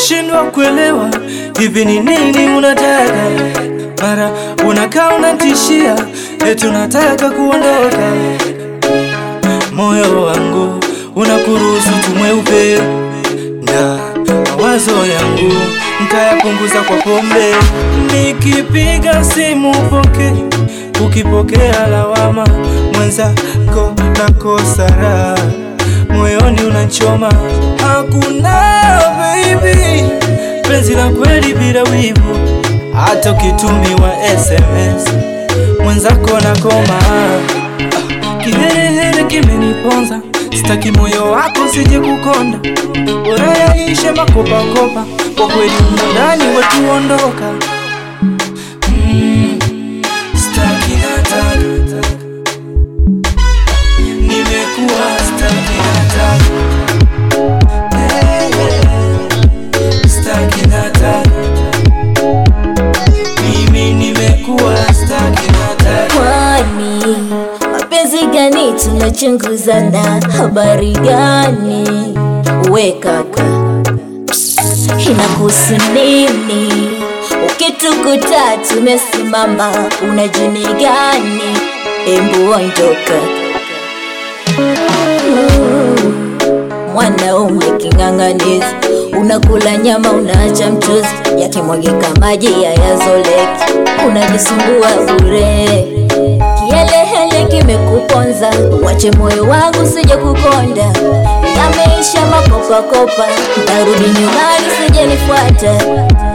nashindwa kuelewa hivi ni nini unataka, mara unakaa unatishia eti unataka kuondoka. Moyo wangu unakuruhusu tumweupe na mawazo yangu ntayapunguza kwa pombe. Nikipiga simu upoke, ukipokea lawama, mwenzako nakosa raha, moyoni unachoma. Hakuna baby, penzi la kweli bila wivu, hata ukitumiwa SMS mwenzako nakoma. Ah, Kiherehere kimeniponza, sitaki moyo wako sije kukonda, bora yaishe makopakopa, kwa kweli humo ndani wetu ondoka. Mm, sitaki nataka, nimekuwa sitaki nataka, Eh, eh, sitaki nataka, mimi nimekuwa sitaki nataka. Kwani mapenzi gani tunachunguzana? Habari gani we kaka, inakuhusu nini? Ukitukuta tumesimama, una jini gani? Embu ondoka. Mm, Mwanaume king'ang'anizi, unakula nyama unaacha mchuzi, yakimwagika maji hayazoleki, unajisumbua bure. Kielehele kimekuponza, wache moyo wangu sije kukonda, yameisha makopakopa, narudi nyumbani sije nifuata